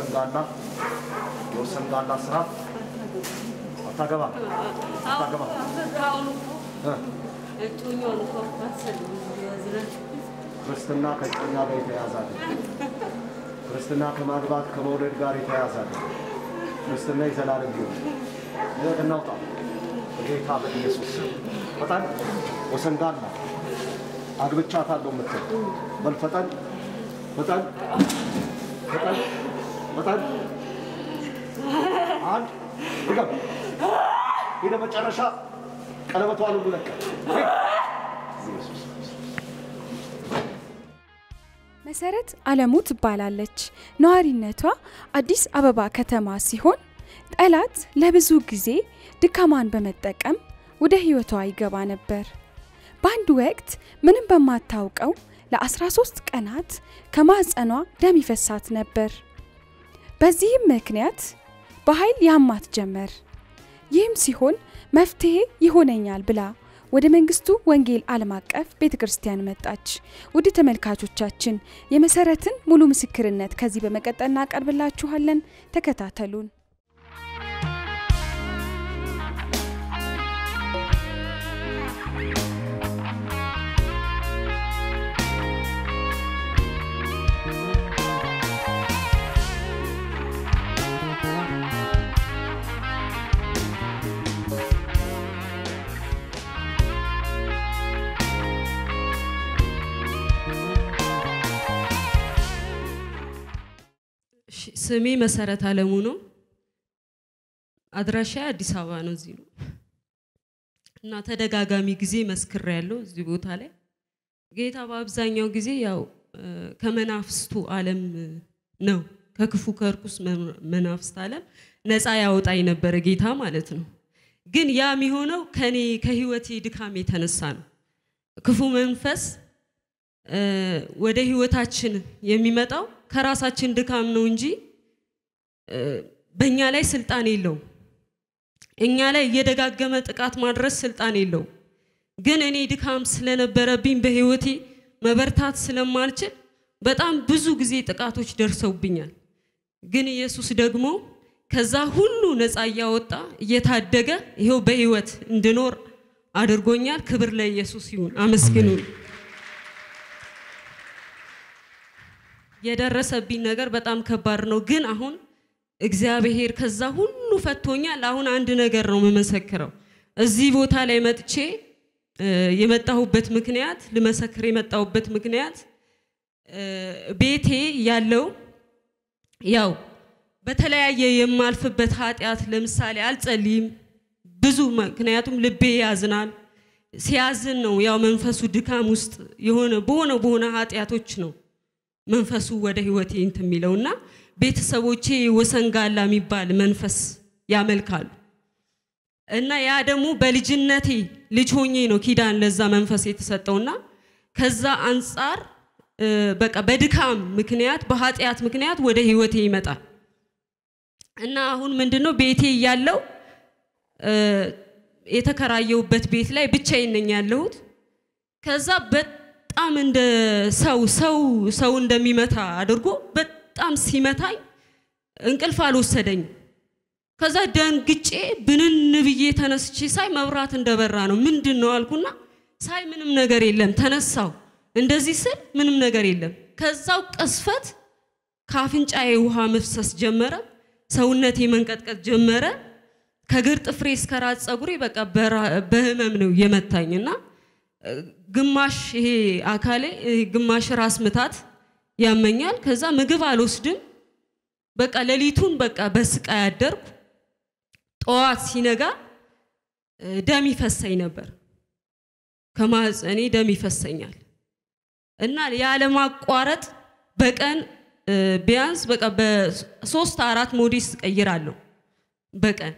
ወሰንጋላ የወሰንጋላ ስራ አታገባ አታገባ እ ክርስትና ከእጮኛ ጋር የተያያዘ አይደለም። ክርስትና ከማግባት ከመውለድ ጋር የተያያዘ አይደለም። ክርስትና የዘላለም ሕይወት ሕይወት እናውጣ በጌታ በኢየሱስ ስም። ፈጠን ወሰንጋላ አግብቻታለሁ የምትል በል ፈጠን ፈጠን ፈጠን ፈጠን አንድ ድገም ሄደ መጨረሻ ቀለበቷን ሁሉ ለቀ ኢየሱስ መሰረት አለሙ ትባላለች። ነዋሪነቷ አዲስ አበባ ከተማ ሲሆን ጠላት ለብዙ ጊዜ ድካማን በመጠቀም ወደ ህይወቷ ይገባ ነበር። በአንድ ወቅት ምንም በማታውቀው ለ13 ቀናት ከማህፀኗ ደም ይፈሳት ነበር። በዚህም ምክንያት በኃይል ያማት ጀመር። ይህም ሲሆን መፍትሄ ይሆነኛል ብላ ወደ መንግስቱ ወንጌል ዓለም አቀፍ ቤተ ክርስቲያን መጣች። ውድ ተመልካቾቻችን የመሰረትን ሙሉ ምስክርነት ከዚህ በመቀጠል እናቀርብላችኋለን። ተከታተሉን። እሺ፣ ስሜ መሰረት አለሙ ነው። አድራሻ አዲስ አበባ ነው። እዚህ ነው እና ተደጋጋሚ ጊዜ መስክር ያለው እዚህ ቦታ ላይ ጌታ በአብዛኛው ጊዜ ያው እ፣ ከመናፍስቱ ዓለም ነው ከክፉ ከርኩስ መ- መናፍስት ዓለም ነፃ ያወጣኝ ነበረ ጌታ ማለት ነው። ግን ያ የሚሆነው ከኔ ከህይወቴ ድካም የተነሳ ነው። ክፉ መንፈስ እ፣ ወደ ህይወታችን የሚመጣው ከራሳችን ድካም ነው እንጂ እ፣ በእኛ ላይ ስልጣን የለውም። እኛ ላይ እየደጋገመ ጥቃት ማድረስ ስልጣን የለውም። ግን እኔ ድካም ስለነበረብኝ በህይወቴ መበርታት ስለማልችል በጣም ብዙ ጊዜ ጥቃቶች ደርሰውብኛል። ግን ኢየሱስ ደግሞ ከዛ ሁሉ ነፃ እያወጣ እየታደገ ይኸው በህይወት እንድኖር አድርጎኛል። ክብር ለኢየሱስ ይሁን። አመስግኑን። የደረሰብኝ ነገር በጣም ከባድ ነው። ግን አሁን እግዚአብሔር ከዛ ሁሉ ፈቶኛል። አሁን አንድ ነገር ነው የምመሰክረው። እዚህ ቦታ ላይ መጥቼ እ፣ የመጣሁበት ምክንያት ልመሰክር የመጣሁበት ምክንያት እ፣ ቤቴ ያለው ያው በተለያየ የማልፍበት ኃጢአት ለምሳሌ አልጸልይም ብዙ ምክንያቱም ልቤ ያዝናል። ሲያዝን ነው ያው መንፈሱ ድካም ውስጥ የሆነ በሆነ በሆነ ኃጢአቶች ነው መንፈሱ ወደ ህይወቴ እንትን የሚለውና ቤተሰቦቼ ወሰንጋላ የሚባል መንፈስ ያመልካሉ እና ያ ደግሞ በልጅነቴ ልጅ ሆኜ ነው ኪዳን ለዛ መንፈስ የተሰጠውና ከዛ አንጻር እ፣ በቃ በድካም ምክንያት በኃጢአት ምክንያት ወደ ህይወቴ ይመጣል እና አሁን ምንድነው ቤቴ እያለው እ፣ የተከራየሁበት ቤት ላይ ብቻዬን ነኝ ያለሁት ከዛ በጣም እንደ ሰው ሰው ሰው እንደሚመታ አድርጎ በጣም ሲመታኝ እንቅልፍ አልወሰደኝም። ከዛ ደንግጬ ብንን ብዬ ተነስቼ ሳይ መብራት እንደበራ ነው። ምንድን ነው አልኩና ሳይ ምንም ነገር የለም። ተነሳው እንደዚህ ስል ምንም ነገር የለም። ከዛው ቅስፈት ከአፍንጫዬ ውሃ መፍሰስ ጀመረ። ሰውነቴ መንቀጥቀጥ ጀመረ። ከግር ጥፍሬ እስከ ራስ ፀጉሬ በቃ በራ- በህመም ነው የመታኝ እና ግማሽ ይሄ አካሌ ይሄ ግማሽ ራስ ምታት ያመኛል። ከዛ ምግብ አልወስድም። በቃ ሌሊቱን በቃ በስቃይ አደርኩ። ጠዋት ሲነጋ እ፣ ደም ይፈሰኝ ነበር። ከማህፀኔ ደም ይፈሰኛል እና ያለማቋረጥ በቀን እ፣ ቢያንስ በቃ በሶስት አራት ሞዴስ ቀይራለሁ በቀን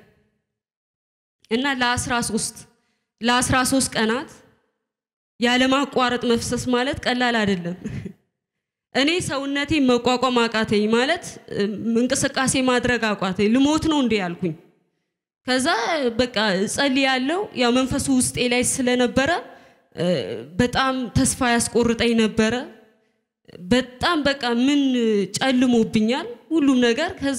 እና ለ13 ለ13 ቀናት ያለማቋረጥ መፍሰስ ማለት ቀላል አይደለም። እኔ ሰውነቴ መቋቋም አቃተኝ ማለት እም፣ እንቅስቃሴ ማድረግ አቃተኝ። ልሞት ነው እንዴ ያልኩኝ። ከዛ በቃ ጸልያለሁ። ያው መንፈሱ ውስጤ ላይ ስለነበረ እ፣ በጣም ተስፋ ያስቆርጠኝ ነበረ። በጣም በቃ ምን ጨልሞብኛል። ሁሉም ነገር ከዛ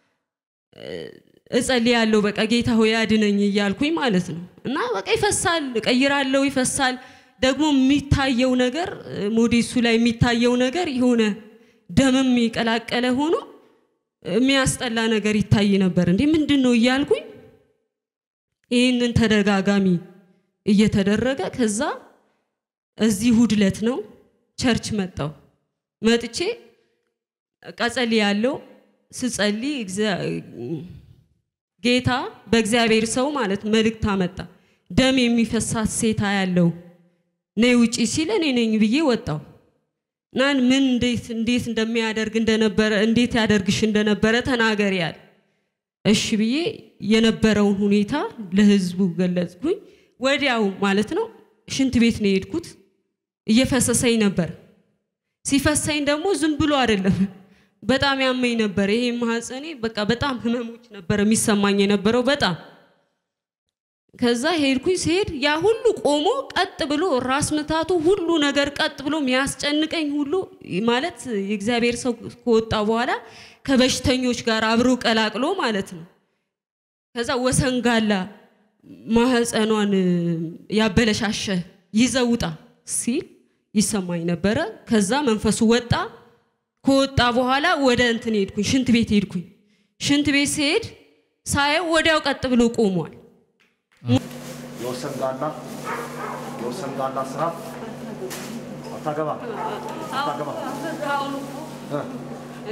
እጸልያለሁ በቃ ጌታ ሆይ አድነኝ እያልኩኝ ማለት ነው። እና በቃ ይፈሳል፣ እቀይራለሁ፣ ይፈሳል። ደግሞ የሚታየው ነገር ሞዴሱ ላይ የሚታየው ነገር የሆነ ደምም የቀላቀለ ሆኖ የሚያስጠላ ነገር ይታይ ነበር። እንዴ ምንድን ነው እያልኩኝ ይህንን ተደጋጋሚ እየተደረገ ከዛ እዚህ እሑድ ዕለት ነው ቸርች መጣው መጥቼ ቀጸል ያለው ስጸልይ ጌታ በእግዚአብሔር ሰው ማለት መልእክት አመጣ። ደም የሚፈሳት ሴታ ያለው ነይ ውጪ ሲል እኔ ነኝ ብዬ ወጣው እና ምን እንዴት እንዴት እንደሚያደርግ እንደነበረ እንዴት ያደርግሽ እንደነበረ ተናገሪ ያለ እሺ ብዬ የነበረውን ሁኔታ ለህዝቡ ገለጽኩኝ። ወዲያው ማለት ነው ሽንት ቤት ነው የሄድኩት። እየፈሰሰኝ ነበር። ሲፈሰኝ ደግሞ ዝም ብሎ አይደለም በጣም ያመኝ ነበር። ይሄ ማህፀኔ በቃ በጣም ህመሞች ነበር የሚሰማኝ የነበረው በጣም ከዛ ሄድኩኝ። ሲሄድ ያ ሁሉ ቆሞ ቀጥ ብሎ ራስ ምታቱ ሁሉ ነገር ቀጥ ብሎ የሚያስጨንቀኝ ሁሉ ማለት የእግዚአብሔር ሰው ከወጣ በኋላ ከበሽተኞች ጋር አብሮ ቀላቅሎ ማለት ነው። ከዛ ወሰንጋላ ማህፀኗን ያበለሻሸ ይዘውጣ ሲል ይሰማኝ ነበረ። ከዛ መንፈሱ ወጣ። ከወጣ በኋላ ወደ እንትን ሄድኩኝ፣ ሽንት ቤት ሄድኩኝ። ሽንት ቤት ሲሄድ ሳየው ወዲያው ቀጥ ብሎ ቆሟል። የወሰንጋላ የወሰንጋላ ስራ አታገባ አታገባ እ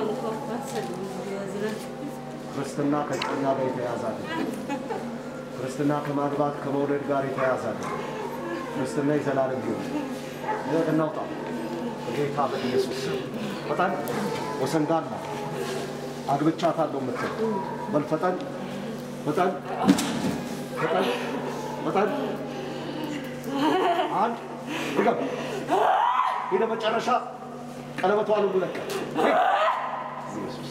ክርስትና ከእጮኛ ጋር የተያያዘ አይደለም። ክርስትና ከማግባት ከመውለድ ጋር የተያያዘ አይደለም። ክርስትና የዘላለም ሕይወት ይህ እናውጣ በጌታ በኢየሱስ ስም። ፈጠን ወሰንጋላ አግብቻታለሁ የምትል በል ፈጠን ፈጠን ፈጠን ፈጠን አንድ ድገም ሄደ መጨረሻ ቀለበቷን ሁሉ ለቀ ኢየሱስ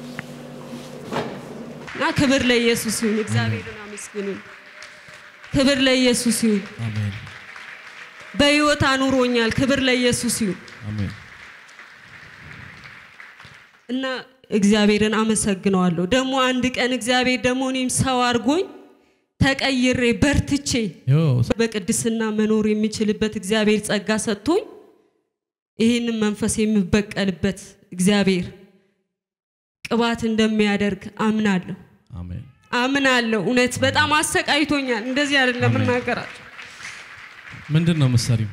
እና ክብር ለኢየሱስ ይሁን። እግዚአብሔርን አመስግኑ። ክብር ለኢየሱስ ይሁን። አሜን በህይወት አኑሮኛል። ክብር ለኢየሱስ ይሁን አሜን እና እግዚአብሔርን አመሰግነዋለሁ። ደግሞ አንድ ቀን እግዚአብሔር ደግሞ እኔም ሰው አድርጎኝ ተቀይሬ በርትቼ ዮ በቅድስና መኖር የሚችልበት እግዚአብሔር ጸጋ ሰጥቶኝ ይህንን መንፈስ የምበቀልበት እግዚአብሔር ቅባት እንደሚያደርግ አምናለሁ አሜን አምናለሁ። እውነት በጣም አሰቃይቶኛል። እንደዚህ አይደለም አሜን። እናገራቸው። ምንድን ነው ምሳሌው?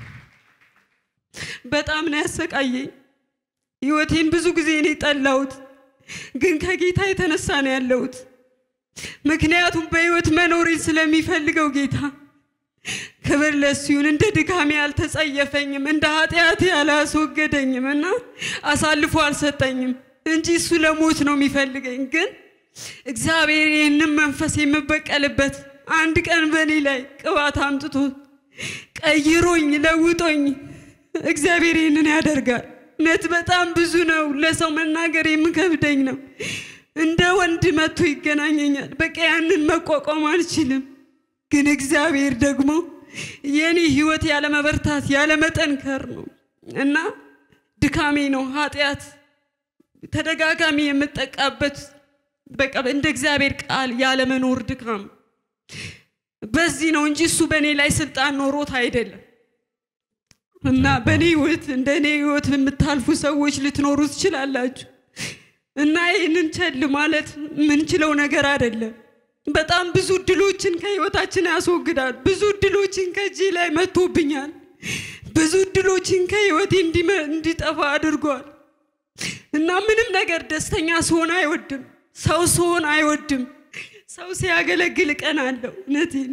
በጣም ነው ያሰቃየኝ። ህይወቴን ብዙ ጊዜ ነው የጠላሁት፣ ግን ከጌታ የተነሳ ነው ያለሁት። ምክንያቱም በህይወት መኖሬን ስለሚፈልገው ጌታ ክብር ለሱ ይሁን። እንደ ድካሜ አልተጸየፈኝም፣ እንደ ኃጢአቴ አላስወገደኝም እና አሳልፎ አልሰጠኝም እንጂ እሱ ለሞት ነው የሚፈልገኝ። ግን እግዚአብሔር ይህንን መንፈስ የምበቀልበት አንድ ቀን በእኔ ላይ ቅባት አምጥቶ ቀይሮኝ ለውጦኝ እግዚአብሔር ይህንን ያደርጋል። እውነት በጣም ብዙ ነው፣ ለሰው መናገር የምከብደኝ ነው። እንደ ወንድ መጥቶ ይገናኘኛል። በቃ ያንን መቋቋም አልችልም። ግን እግዚአብሔር ደግሞ የኔ ህይወት ያለመበርታት ያለመጠንከር ነው እና ድካሜ ነው ኃጢአት ተደጋጋሚ የምጠቃበት በቃ እንደ እግዚአብሔር ቃል ያለመኖር ድካም በዚህ ነው እንጂ እሱ በእኔ ላይ ስልጣን ኖሮት አይደለም። እና በእኔ ህይወት እንደ እኔ ህይወት የምታልፉ ሰዎች ልትኖሩ ትችላላችሁ። እና ይህንን ቸል ማለት የምንችለው ነገር አይደለም። በጣም ብዙ እድሎችን ከህይወታችን ያስወግዳል። ብዙ እድሎችን ከእጄ ላይ መጥቶብኛል። ብዙ እድሎችን ከህይወቴ እንዲመ- እንዲጠፋ አድርጓል። እና ምንም ነገር ደስተኛ ስሆን አይወድም። ሰው ስሆን አይወድም። ሰው ሲያገለግል ቀን አለው። እውነቴን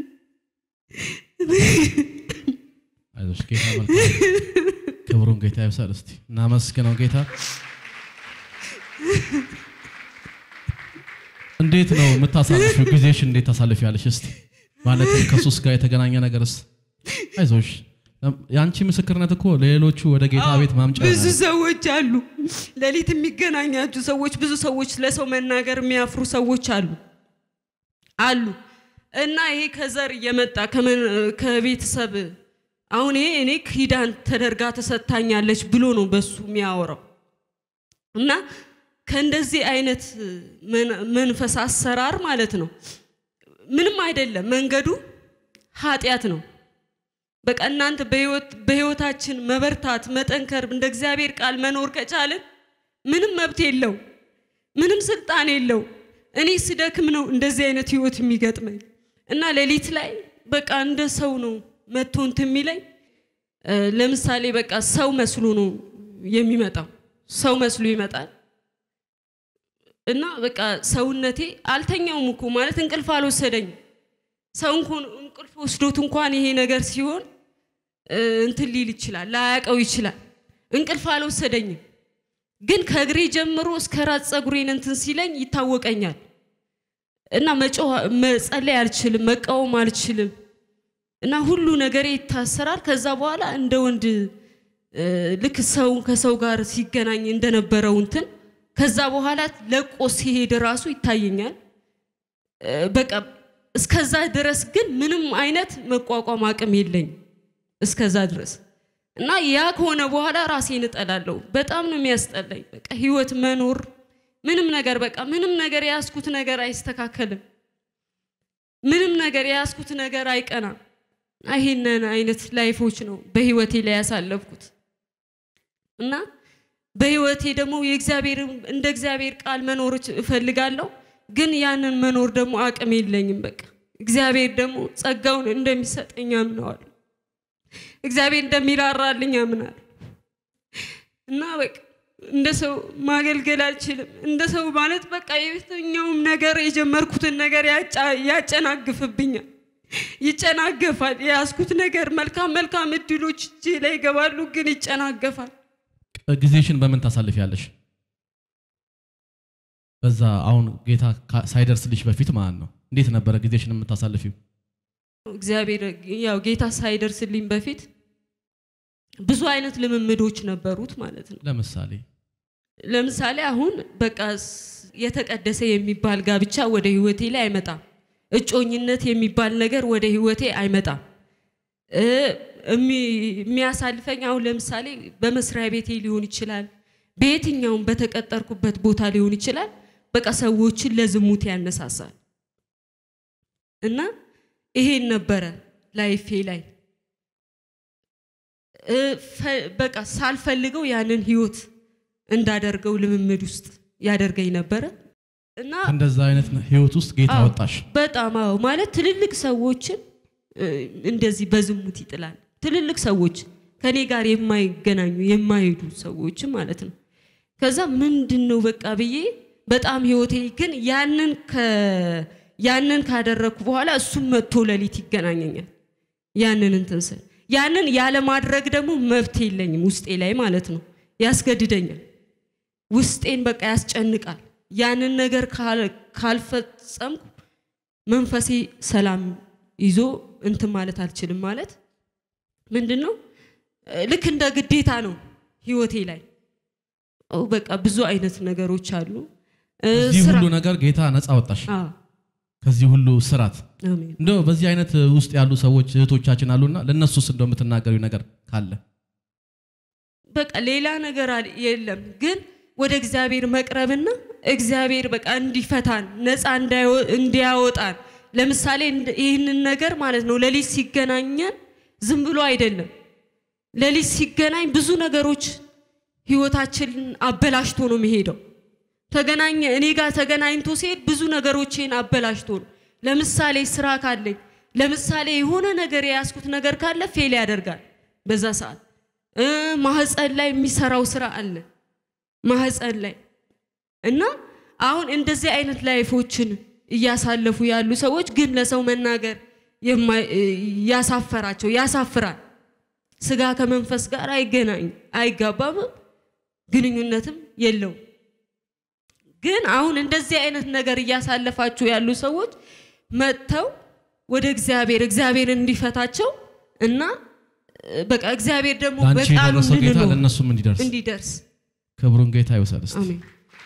አይዞሽ ጌታ መልካም ክብሩን ጌታ ይብሳል። እስቲ እናመስግነው ጌታ። እንዴት ነው የምታሳልፊው? ጊዜሽ እንዴት ታሳልፊያለሽ? እስቲ ማለት ከሱስ ጋር የተገናኘ ነገርስ? አይዞሽ የአንቺ ምስክርነት እኮ ለሌሎቹ ወደ ጌታ ቤት ማምጫ ብዙ ይሆናል። ሰዎች አሉ፣ ሌሊት የሚገናኛችሁ ሰዎች፣ ብዙ ሰዎች ለሰው መናገር የሚያፍሩ ሰዎች አሉ አሉ እና ይሄ ከዘር እየመጣ ከመን- ከቤተሰብ አሁን ይሄ እኔ ኪዳን ተደርጋ ተሰጥታኛለች ብሎ ነው በሱ የሚያወራው እና ከእንደዚህ አይነት መን- መንፈስ አሰራር ማለት ነው ምንም አይደለም። መንገዱ ኃጢአት ነው። በቃ እናንተ በህይወት በህይወታችን መበርታት መጠንከር እንደ እግዚአብሔር ቃል መኖር ከቻልን ምንም መብት የለው፣ ምንም ስልጣን የለው። እኔ ስደክም ነው እንደዚህ አይነት ህይወት የሚገጥመኝ እና ሌሊት ላይ በቃ እንደ ሰው ነው መጥቶ እንትን የሚለኝ እ፣ ለምሳሌ በቃ ሰው መስሎ ነው የሚመጣው። ሰው መስሎ ይመጣል እና በቃ ሰውነቴ አልተኛውም እኮ ማለት እንቅልፍ አልወሰደኝም። ሰው እንኳን እንቅልፍ ወስዶት እንኳን ይሄ ነገር ሲሆን እ፣ እንትን ሊል ይችላል፣ ላያቀው ይችላል። እንቅልፍ አልወሰደኝም፣ ግን ከእግሬ ጀምሮ እስከ ራስ ፀጉሬን እንትን ሲለኝ ይታወቀኛል እና መጮህ መጸለይ አልችልም፣ መቃወም አልችልም እና ሁሉ ነገሬ ይታሰራል። ከዛ በኋላ እንደ ወንድ እ፣ ልክ ሰው ከሰው ጋር ሲገናኝ እንደነበረው እንትን ከዛ በኋላ ለቆ ሲሄድ ራሱ ይታየኛል። እ፣ በቃ እስከዛ ድረስ ግን ምንም አይነት መቋቋም አቅም የለኝም። እስከዛ ድረስ እና ያ ከሆነ በኋላ ራሴን እጠላለሁ። በጣም ነው የሚያስጠላኝ። በቃ ህይወት መኖር ምንም ነገር በቃ ምንም ነገር የያዝኩት ነገር አይስተካከልም። ምንም ነገር የያዝኩት ነገር አይቀናም። ይሄንን አይነት ላይፎች ነው በህይወቴ ላይ ያሳለፍኩት እና በህይወቴ ደግሞ የእግዚአብሔር እንደ እግዚአብሔር ቃል መኖር እፈልጋለሁ፣ ግን ያንን መኖር ደግሞ አቅም የለኝም። በቃ እግዚአብሔር ደግሞ ጸጋውን እንደሚሰጠኝ አምነዋለሁ። እግዚአብሔር እንደሚራራልኝ አምናለሁ እና በቃ እንደ ሰው ማገልገል አልችልም። እንደ ሰው ማለት በቃ የትኛውም ነገር የጀመርኩትን ነገር ያጫ- ያጨናግፍብኛል፣ ይጨናገፋል። የያዝኩት ነገር መልካም መልካም እድሎች እጄ ላይ ይገባሉ፣ ግን ይጨናገፋል። ጊዜሽን በምን ታሳልፊያለሽ? በዛ አሁን ጌታ ካ- ሳይደርስልሽ በፊት ማለት ነው። እንዴት ነበረ ጊዜሽን የምታሳልፊው? እግዚአብሔር ያው ጌታ ሳይደርስልኝ በፊት ብዙ አይነት ልምምዶች ነበሩት ማለት ነው። ለምሳሌ ለምሳሌ አሁን በቃ ስ- የተቀደሰ የሚባል ጋብቻ ወደ ህይወቴ ላይ አይመጣም። እጮኝነት የሚባል ነገር ወደ ህይወቴ አይመጣም። እ፣ እሚ- የሚያሳልፈኝ አሁን ለምሳሌ በመስሪያ ቤቴ ሊሆን ይችላል፣ በየትኛውም በተቀጠርኩበት ቦታ ሊሆን ይችላል። በቃ ሰዎችን ለዝሙት ያነሳሳል እና ይሄን ነበረ ላይፌ ላይ እ፣ ፈ- በቃ ሳልፈልገው ያንን ህይወት እንዳደርገው ልምምድ ውስጥ ያደርገኝ ነበረ እና እንደዛ አይነት ህይወት ውስጥ ጌታ አዎ፣ ወጣሽ። በጣም አዎ። ማለት ትልልቅ ሰዎችን እ፣ እንደዚህ በዝሙት ይጥላል። ትልልቅ ሰዎች ከኔ ጋር የማይገናኙ የማይሄዱ ሰዎችን ማለት ነው። ከዛ ምንድን ነው በቃ ብዬ በጣም ህይወቴ ግን ያንን ከ- ያንን ካደረግኩ በኋላ እሱም መጥቶ ሌሊት ይገናኘኛል። ያንን እንትን ስል ያንን ያለማድረግ ደግሞ መብት የለኝም ውስጤ ላይ ማለት ነው። ያስገድደኛል። ውስጤን በቃ ያስጨንቃል። ያንን ነገር ካል- ካልፈጸምኩ መንፈሴ ሰላም ይዞ እንትን ማለት አልችልም። ማለት ምንድን ነው እ፣ ልክ እንደ ግዴታ ነው ህይወቴ ላይ ኦ፣ በቃ ብዙ አይነት ነገሮች አሉ። እ፣ ከዚህ ስራ ሁሉ ነገር ጌታ ነፃ ወጣሽ። አዎ፣ ከዚህ ሁሉ ስራት አሜን። እንደው በዚህ አይነት ውስጥ ያሉ ሰዎች እህቶቻችን አሉና ለእነሱስ እንደው የምትናገሪው ነገር ካለ በቃ ሌላ ነገር አለ- የለም ግን ወደ እግዚአብሔር መቅረብና እግዚአብሔር በቃ እንዲፈታን ነፃ እንዳይወ- እንዲያወጣን ለምሳሌ እንደ- ይህንን ነገር ማለት ነው ሌሊት ሲገናኘን ዝም ብሎ አይደለም ሌሊት ሲገናኝ ብዙ ነገሮች ህይወታችንን አበላሽቶ ነው የሚሄደው ተገናኘ እኔ ጋር ተገናኝቶ ሲሄድ ብዙ ነገሮችን አበላሽቶ ነው ለምሳሌ ስራ ካለኝ ለምሳሌ የሆነ ነገር የያዝኩት ነገር ካለ ፌል ያደርጋል በዛ ሰዓት እ፣ ማህፀን ላይ የሚሰራው ስራ አለ ማህፀን ላይ እና አሁን እንደዚህ አይነት ላይፎችን እያሳለፉ ያሉ ሰዎች ግን ለሰው መናገር የማይ- እ፣ ያሳፈራቸው ያሳፍራል። ስጋ ከመንፈስ ጋር አይገናኝ አይጋባም፣ ግንኙነትም የለውም። ግን አሁን እንደዚህ አይነት ነገር እያሳለፋችሁ ያሉ ሰዎች መጥተው ወደ እግዚአብሔር እግዚአብሔር እንዲፈታቸው እና እ፣ በቃ እግዚአብሔር ደግሞ ለአንቺ በቃሉ የደረሰው ጌታ እንድንኖር ለእነሱም እንዲደርስ እንዲደርስ ክብሩን ጌታ ይውሰድ። እስቲ አሜን።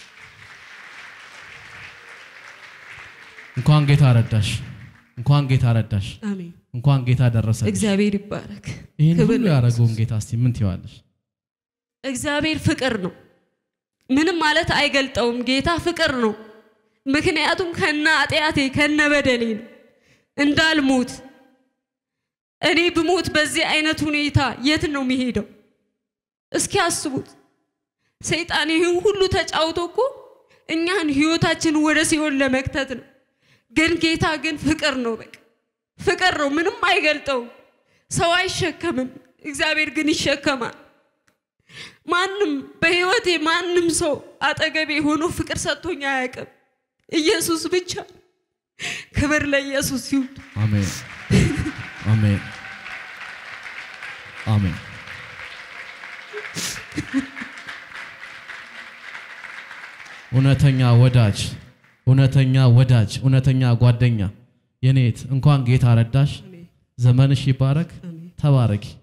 እንኳን ጌታ ረዳሽ፣ እንኳን ጌታ ረዳሽ፣ አሜን። እንኳን ጌታ ደረሰ። እግዚአብሔር ይባረክ። ይህን ክብር ሁሉ ለኢየሱስ። ያደረገውን ጌታ እስቲ ምን ትይዋለሽ? እግዚአብሔር ፍቅር ነው። ምንም ማለት አይገልጠውም። ጌታ ፍቅር ነው። ምክንያቱም ከነ ኃጢአቴ ከነ በደሌ ነው እንዳልሞት እኔ ብሞት በዚህ አይነት ሁኔታ የት ነው የሚሄደው? እስኪ አስቡት። ሰይጣን ይህን ሁሉ ተጫውቶ እኮ እኛን ህይወታችን ወደ ሲኦል ለመክተት ነው። ግን ጌታ ግን ፍቅር ነው። በቃ ፍቅር ነው። ምንም አይገልጠውም። ሰው አይሸከምም፣ እግዚአብሔር ግን ይሸከማል። ማንም በህይወቴ ማንም ሰው አጠገቤ ሆኖ ፍቅር ሰጥቶኝ አያውቅም። ኢየሱስ ብቻ። ክብር ለኢየሱስ ይሁን። አሜን አሜን አሜን። እውነተኛ ወዳጅ እውነተኛ ወዳጅ እውነተኛ ጓደኛ የኔት እንኳን ጌታ ረዳሽ። ዘመንሽ ይባረክ። ተባረኪ።